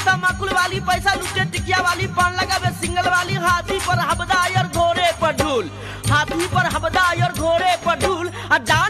तमाकुल वाली पैसा लुटे टिकिया वाली पान लगावे सिंगल वाली हाथी पर हबदा और घोड़े पर ढूल हाथी पर हबदा और घोड़े पर ढूल आ डाल